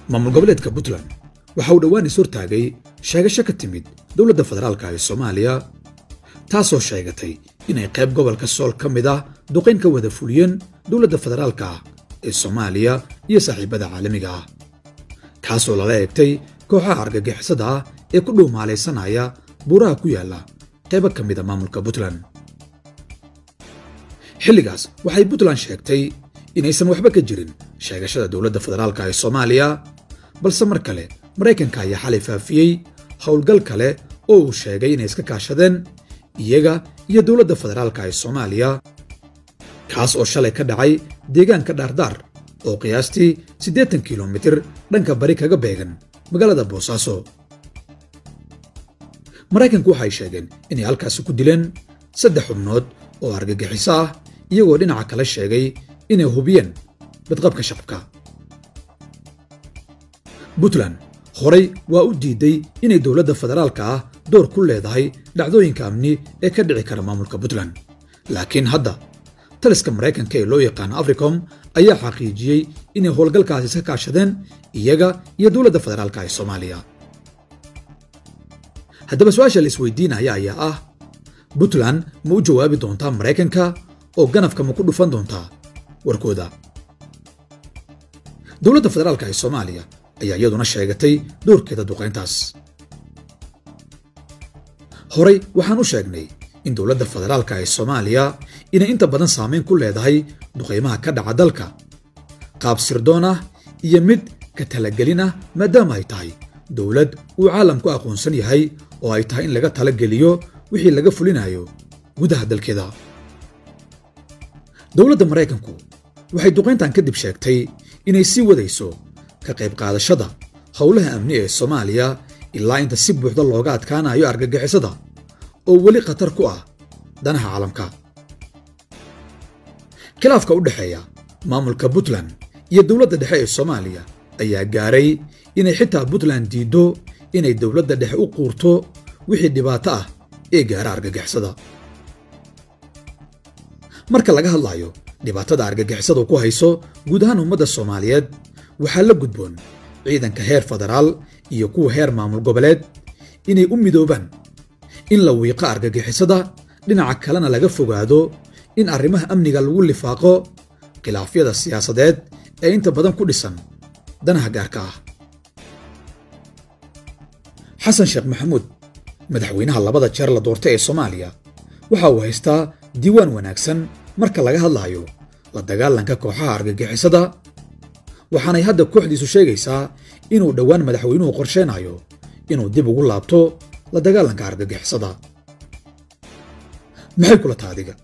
maamul goboleedka puntland waxa uu dhowaan is hortaagay sheegasho ka timid dowladda federaalka ee soomaaliya taasoo sheegatay inay qayb gobolka sool ka mid ah duqayn ka wada fuliyeen dowladda federaalka ee soomaaliya iyo saaxiibada caalamiga ah kaasoo lala eegtay kooxaha argagixisada ah ee ku dhuumaalaysanaya buuraha ku yaalla qaybo ka mida maamulka puntland xilligaas waxay puntland sheegtay inaysan waxba ka jirin sheegashada dowladda federaalka ee soomaaliya balse mar kale maraykanka ayaa xalay faafiyey howlgal kale oo uu sheegay inay iska kaashadeen iyaga iyo dowladda federaalka ee soomaaliya kaas oo shalay ka dhacay deegaanka dhaardaar oo qiyaastii siddeetan kilomitir dhanka bari kaga beegan magaalada boosaaso maraykanku waxay sheegeen inay halkaasi ku dileen saddex xubnood oo argagixiso ah iyagoo dhinaca kale sheegay inay hubiyeen badqabka shacabka puntland horay waa u diiday inay dowladda federaalka ah door ku leedahay dhacdooyinka amni ee ka dhici kara maamulka puntland laakiin hadda taliska maraykanka ee loo yaqaano africom ayaa xaqiijiyey inay howlgalkaasi iska kaashadeen iyaga iyo dowladda federaalka ee soomaaliya haddaba su-aasha la isweydiinaya ayaa ah puntland ma u jawaabi doontaa maraykanka oo ganafka ma ku dhufan doontaa warkooda dowladda federaalka ee soomaaliya ayaa iyaduna sheegatay doorkeeda duqayntaas horay waxaan u sheegnay in dowladda federaalka ee soomaaliya inay inta badan saamayn ku leedahay duqaymaha ka dhaca dalka qaab sirdoon ah iyo mid ka talagelin ah maadaama ay tahay dowlad uu caalamku aqoonsan yahay oo ay tahay in laga talageliyo wixii laga fulinayo gudaha dalkeeda dowladda maraykanku waxay duqayntan kadib sheegtay inay sii wadayso ka qayb qaadashada howlaha amni ee soomaaliya ilaa inta si buuxda looga adkaanayo argagixisada oo weli khatar ku ah danaha caalamka khilaafka u dhexeeya maamulka puntland iyo dowladda dhexe ee soomaaliya ayaa gaaray inay xitaa puntland diiddo inay dowladda dhexe u quurto wixii dhibaato ah ee gaara argagixisada marka laga hadlayo dhibaatada argagixisadu ku hayso guud ahaan ummadda soomaaliyeed waxaa la gudboon ciidanka heer federaal iyo kuwa heer maamul goboleed inay u midoobaan in la wiiqo argagixisada dhinaca kalena laga fogaado in arrimaha amniga lagu lifaaqo khilaafyada siyaasadeed ee inta badan ku dhisan danaha gaarka ah xasan sheekh maxamuud madaxweynaha labada jeer la doortay ee soomaaliya waxa uu haystaa diiwaan wanaagsan marka laga hadlaayo la dagaalanka kooxaha argagixisada waxaanay hadda kooxdiisu sheegaysaa inuu dhowaan madaxweynuhu qorsheenayo inuu dib ugu laabto la dagaalanka argagixisada maxay kula taha adiga